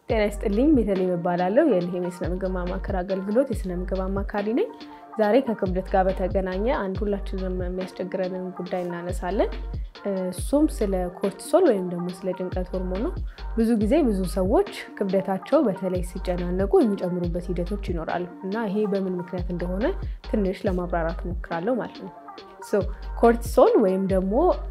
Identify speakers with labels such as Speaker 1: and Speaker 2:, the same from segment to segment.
Speaker 1: ጤና ይስጥልኝ። ቤተልሔም እባላለሁ። የልሔም የስነ ምግብ ማማከር አገልግሎት የስነ ምግብ አማካሪ ነኝ። ዛሬ ከክብደት ጋር በተገናኘ አንድ ሁላችንም የሚያስቸግረንን ጉዳይ እናነሳለን። እሱም ስለ ኮርቲሶል ወይም ደግሞ ስለ ጭንቀት ሆርሞን ነው። ብዙ ጊዜ ብዙ ሰዎች ክብደታቸው በተለይ ሲጨናነቁ የሚጨምሩበት ሂደቶች ይኖራሉ እና ይሄ በምን ምክንያት እንደሆነ ትንሽ ለማብራራት እሞክራለሁ ማለት ነው። ኮርቲሶል ወይም ደግሞ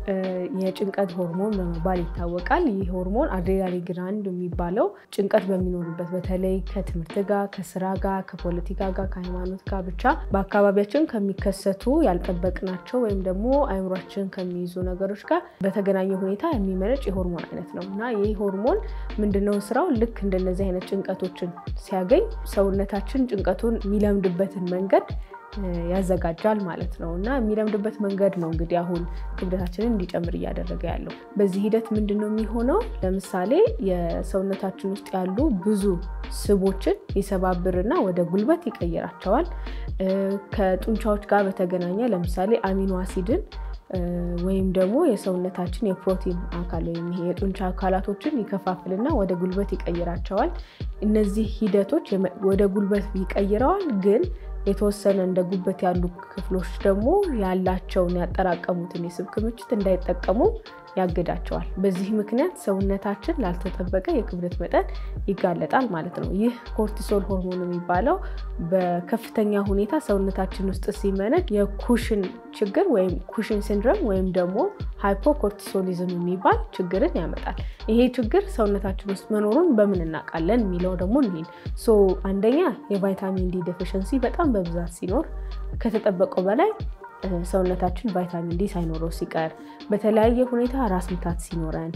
Speaker 1: የጭንቀት ሆርሞን በመባል ይታወቃል። ይህ ሆርሞን አድሬናሊን ግላንድ የሚባለው ጭንቀት በሚኖርበት በተለይ ከትምህርት ጋር፣ ከስራ ጋር፣ ከፖለቲካ ጋር፣ ከሃይማኖት ጋር ብቻ በአካባቢያችን ከሚከሰቱ ያልጠበቅናቸው ወይም ደግሞ አይምሯችን ከሚይዙ ነገሮች ጋር በተገናኘ ሁኔታ የሚመነጭ የሆርሞን አይነት ነው እና ይህ ሆርሞን ምንድነው ስራው? ልክ እንደነዚህ አይነት ጭንቀቶችን ሲያገኝ ሰውነታችን ጭንቀቱን የሚለምድበትን መንገድ ያዘጋጃል ማለት ነው እና የሚለምድበት መንገድ ነው እንግዲህ አሁን ክብደታችንን እንዲጨምር እያደረገ ያለው። በዚህ ሂደት ምንድን ነው የሚሆነው? ለምሳሌ የሰውነታችን ውስጥ ያሉ ብዙ ስቦችን ይሰባብርና ወደ ጉልበት ይቀይራቸዋል። ከጡንቻዎች ጋር በተገናኘ ለምሳሌ አሚኖ አሲድን ወይም ደግሞ የሰውነታችን የፕሮቲን አካል ወይም ይሄ የጡንቻ አካላቶችን ይከፋፍልና ወደ ጉልበት ይቀይራቸዋል። እነዚህ ሂደቶች ወደ ጉልበት ይቀይረዋል ግን የተወሰነ እንደ ጉበት ያሉ ክፍሎች ደግሞ ያላቸውን ያጠራቀሙትን የስብ ክምችት እንዳይጠቀሙ ያግዳቸዋል። በዚህ ምክንያት ሰውነታችን ላልተጠበቀ የክብደት መጠን ይጋለጣል ማለት ነው። ይህ ኮርቲሶል ሆርሞን የሚባለው በከፍተኛ ሁኔታ ሰውነታችን ውስጥ ሲመነጭ የኩሽን ችግር ወይም ኩሽን ሲንድረም ወይም ደግሞ ሃይፖኮርቲሶሊዝም የሚባል ችግርን ያመጣል። ይሄ ችግር ሰውነታችን ውስጥ መኖሩን በምን እናውቃለን የሚለው ደግሞ እንሂድ። ሶ አንደኛ የቫይታሚን ዲ ዴፊሽንሲ በጣም በብዛት ሲኖር ከተጠበቀው በላይ ሰውነታችን ቫይታሚን ዲ ሳይኖረው ሲቀር፣ በተለያየ ሁኔታ ራስ ምታት ሲኖረን፣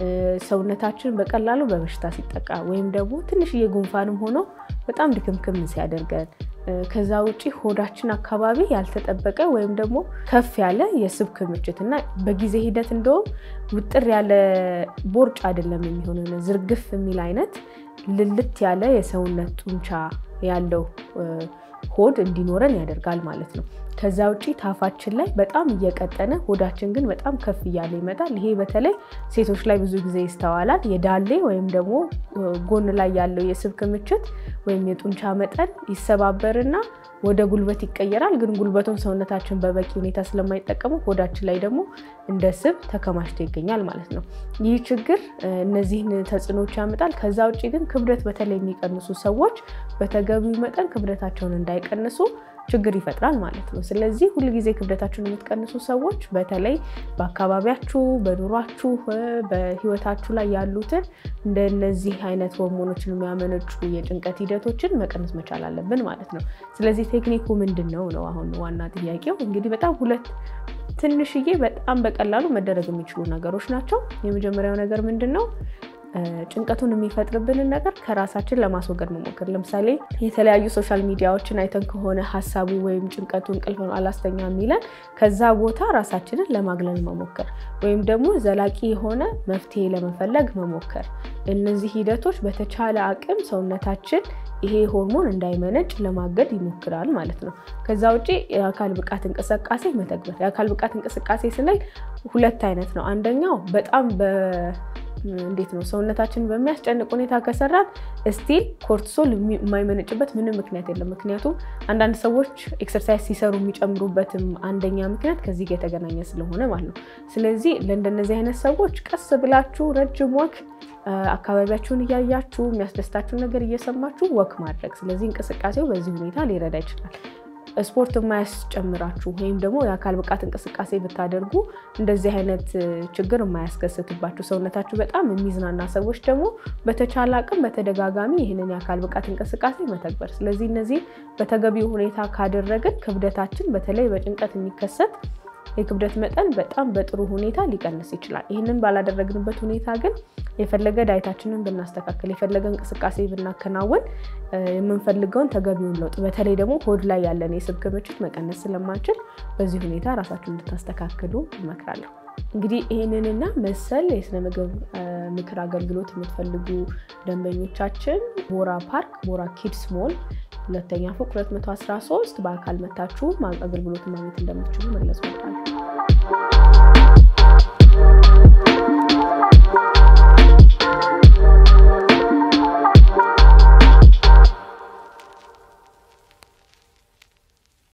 Speaker 1: ሰውነታችን በቀላሉ በበሽታ ሲጠቃ ወይም ደግሞ ትንሽዬ ጉንፋንም ሆኖ በጣም ድክምክም ሲያደርገን ከዛ ውጭ ሆዳችን አካባቢ ያልተጠበቀ ወይም ደግሞ ከፍ ያለ የስብ ክምችት እና በጊዜ ሂደት እንደውም ውጥር ያለ ቦርጭ አይደለም የሚሆነ ዝርግፍ የሚል አይነት ልልት ያለ የሰውነት ጡንቻ ያለው ሆድ እንዲኖረን ያደርጋል ማለት ነው። ከዛ ውጭ ታፋችን ላይ በጣም እየቀጠነ ሆዳችን ግን በጣም ከፍ እያለ ይመጣል። ይሄ በተለይ ሴቶች ላይ ብዙ ጊዜ ይስተዋላል። የዳሌ ወይም ደግሞ ጎን ላይ ያለው የስብ ክምችት ወይም የጡንቻ መጠን ይሰባበርና ወደ ጉልበት ይቀየራል። ግን ጉልበቱን ሰውነታችን በበቂ ሁኔታ ስለማይጠቀመው ሆዳችን ላይ ደግሞ እንደ ስብ ተከማችቶ ይገኛል ማለት ነው። ይህ ችግር እነዚህን ተጽዕኖች ያመጣል። ከዛ ውጭ ግን ክብደት በተለይ የሚቀንሱ ሰዎች በተገቢው መጠን ክብደታቸውን እንዳይቀንሱ ችግር ይፈጥራል ማለት ነው። ስለዚህ ሁልጊዜ ክብደታችሁን የምትቀንሱ ሰዎች በተለይ በአካባቢያችሁ፣ በኑሯችሁ፣ በህይወታችሁ ላይ ያሉትን እንደነዚህ አይነት ሆርሞኖችን የሚያመነጩ የጭንቀት ሂደቶችን መቀነስ መቻል አለብን ማለት ነው። ስለዚህ ቴክኒኩ ምንድን ነው ነው አሁን ዋና ጥያቄው። እንግዲህ በጣም ሁለት ትንሽዬ በጣም በቀላሉ መደረግ የሚችሉ ነገሮች ናቸው። የመጀመሪያው ነገር ምንድን ነው? ጭንቀቱን የሚፈጥርብንን ነገር ከራሳችን ለማስወገድ መሞከር። ለምሳሌ የተለያዩ ሶሻል ሚዲያዎችን አይተን ከሆነ ሀሳቡ ወይም ጭንቀቱ እንቅልፍ አላስተኛ የሚለን ከዛ ቦታ ራሳችንን ለማግለል መሞከር ወይም ደግሞ ዘላቂ የሆነ መፍትሄ ለመፈለግ መሞከር። እነዚህ ሂደቶች በተቻለ አቅም ሰውነታችን ይሄ ሆርሞን እንዳይመነጭ ለማገድ ይሞክራል ማለት ነው። ከዛ ውጭ የአካል ብቃት እንቅስቃሴ መተግበር። የአካል ብቃት እንቅስቃሴ ስንል ሁለት አይነት ነው። አንደኛው በጣም እንዴት ነው ሰውነታችን በሚያስጨንቅ ሁኔታ ከሰራን እስቲል ኮርቲሶል የማይመነጭበት ምንም ምክንያት የለም። ምክንያቱም አንዳንድ ሰዎች ኤክሰርሳይዝ ሲሰሩ የሚጨምሩበትም አንደኛ ምክንያት ከዚህ ጋር የተገናኘ ስለሆነ ማለት ነው። ስለዚህ ለእንደነዚህ አይነት ሰዎች ቀስ ብላችሁ ረጅም ወክ አካባቢያችሁን እያያችሁ የሚያስደስታችሁን ነገር እየሰማችሁ ወክ ማድረግ። ስለዚህ እንቅስቃሴው በዚህ ሁኔታ ሊረዳ ይችላል። ስፖርት የማያስጨምራችሁ ወይም ደግሞ የአካል ብቃት እንቅስቃሴ ብታደርጉ እንደዚህ አይነት ችግር የማያስከስትባችሁ ሰውነታችሁ በጣም የሚዝናና ሰዎች ደግሞ በተቻለ አቅም በተደጋጋሚ ይህንን የአካል ብቃት እንቅስቃሴ መተግበር። ስለዚህ እነዚህ በተገቢው ሁኔታ ካደረግን ክብደታችን በተለይ በጭንቀት የሚከሰት የክብደት መጠን በጣም በጥሩ ሁኔታ ሊቀንስ ይችላል። ይህንን ባላደረግንበት ሁኔታ ግን የፈለገ ዳይታችንን ብናስተካከል የፈለገ እንቅስቃሴ ብናከናወን የምንፈልገውን ተገቢውን ለውጥ በተለይ ደግሞ ሆድ ላይ ያለን የስብ ክምችት መቀነስ ስለማንችል በዚህ ሁኔታ ራሳችሁን እንድታስተካክሉ እመክራለሁ። እንግዲህ ይህንንና መሰል የስነ ምግብ ምክር አገልግሎት የምትፈልጉ ደንበኞቻችን ቦራ ፓርክ ቦራ ኪድስ ሞል ሁለተኛ ፎቅ 213 በአካል መታችሁ አገልግሎት ማግኘት እንደምትችሉ መግለጽ ወዳለሁ።